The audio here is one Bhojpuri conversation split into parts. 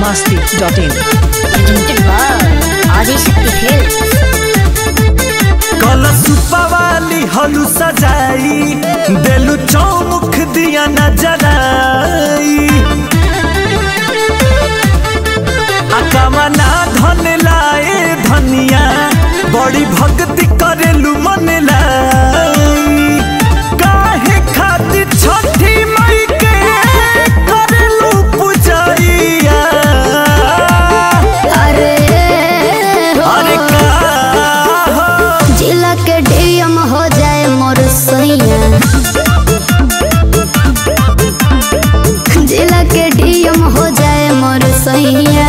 masti.in. presented by Adishakti Films. कलश वाली हलू सजाई देलू चौमुख दिया नजराई अकमना धन लाए धनिया बड़ी भक्ति करेलू मन लाई काहे खातिर छठी मई के करेलू पूजैया अरे हो अरे का हो जिला के डीएम हो जाए मोर सैया जिला के डीएम हो जाए मोर सैया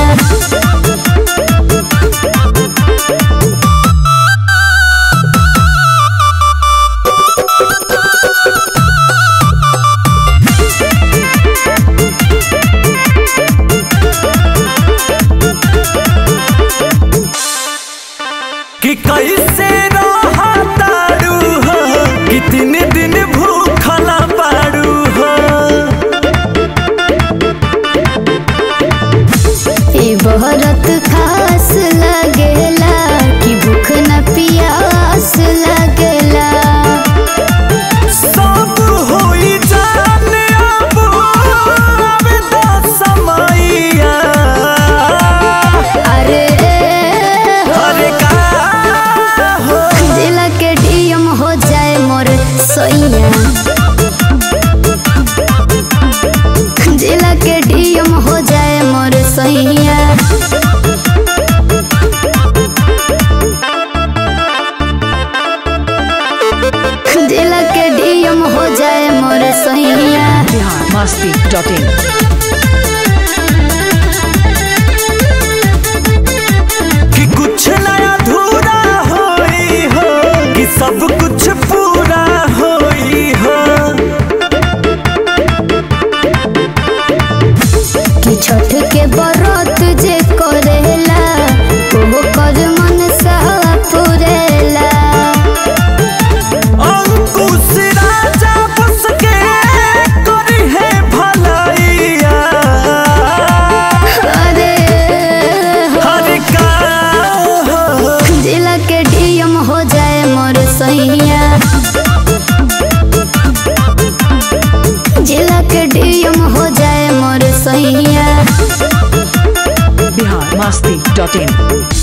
कि कैसे रहतारू हो कि तीन दिन भूखला पारू हो ई बहरत खास लगेला कि भूख न पियास लगेला सब होई जाने अब आवे दा समैया अरे हो अरे का हो जिला के डीएम हो जाए मोर सैया जिला के डीएम हो जाए मोर सैया जिला के डीएम हो जाए मोर सैया Bihar masti.in. कि कुछ नया अधूरा होई हो कि सब कुछ पूरा होई हो कि छठ के बरत जे करेला वो कर मन सा पुरेला अंकुश राजा बस के करी है भलाइया अरे हो हर का हो जिला के डीएम हो जाए मोर सैया जिला के डीएम हो जाए मोर सैया Bihar masti.in.